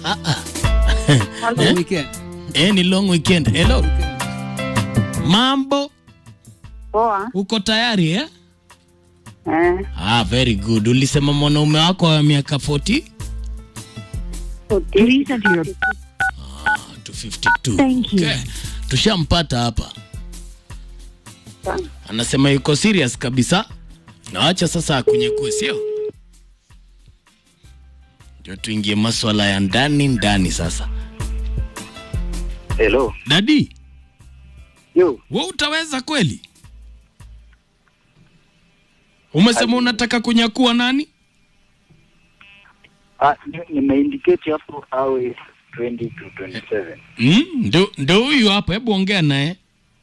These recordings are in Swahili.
Ah, ah. Hello. Weekend. Eh, ni long weekend. Hello. Mambo, Poa. uko tayari eh? Eh, Ah, very good. Ulisema mwanaume wako wa miaka 40 Please enter your to 52. Thank you. Okay. Tushampata hapa. Anasema yuko serious kabisa. Naacha sasa akunyekue, sio? Ndio tuingie maswala ya ndani ndani sasa. Hello. Dadi, Yo, wewe utaweza kweli? Umesema unataka kunyakua nani? ah, ni- nimeindicate hapo awe 20 to 27. Mm, ndo ndo huyu hapa, hebu ongea naye.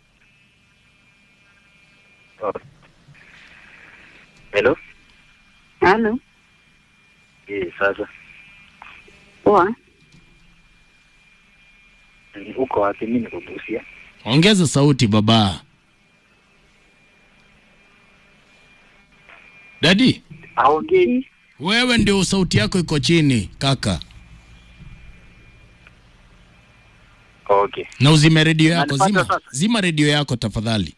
Oh. Hello. Hello. Eh, sasa Poa. Mm, uko wapi? Mimi niko Busia. Ongeza sauti baba. Dadi, Aongei. wewe ndio sauti yako iko chini kaka, Okay. na uzime redio yako. Unanipata Zima, sasa? zima redio yako tafadhali.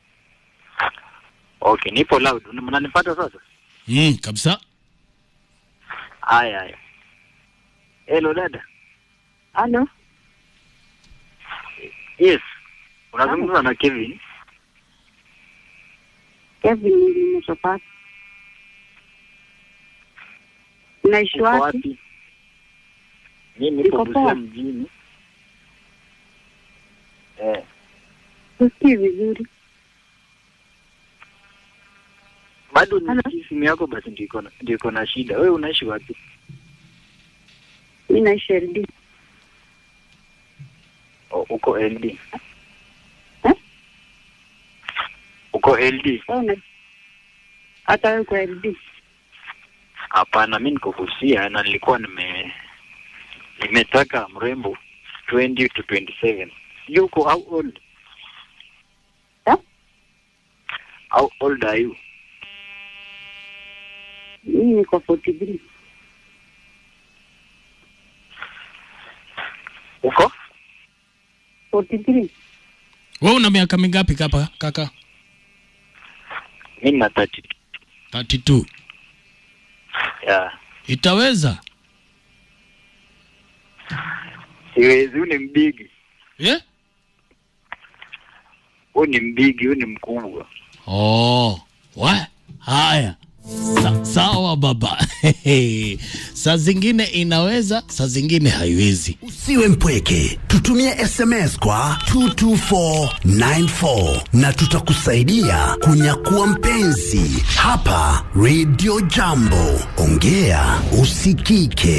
Okay, nipo loud. Una- Mnanipata sasa? Mm, kabisa. Haya haya. Hello dada. Hello. Yes. Unazungumza na Kevin. Kevin nimechopata. Unaishi Uko wapi? wapi? Mimi nipo Niko Busia poa. mjini. Eh, Usikii vizuri. bado Hello? nisikii simu yako basi ndio iko na- ndio iko na shida. Wewe unaishi wapi? Mimi naishi LD. Oh, uko LD. Eh? Uko LD? Wewe una hata wewe uko LD. Hapana, mi niko Busia na nilikuwa nime nimetaka mrembo 20 to 27. You uko how old? Eh? How old are you? Mimi niko 43. Uko? 43. Wewe una miaka mingapi kapa kaka? Mi na 30. 32. Yeah. Itaweza? Siwezi, huyu ni mbigi. Yeah? Huyu ni mbigi, huyu ni mkubwa. Oh, wa haya Sa, sawa baba. saa zingine inaweza, saa zingine haiwezi. Usiwe mpweke, tutumie SMS kwa 22494 na tutakusaidia kunyakua mpenzi hapa Radio Jambo. Ongea usikike.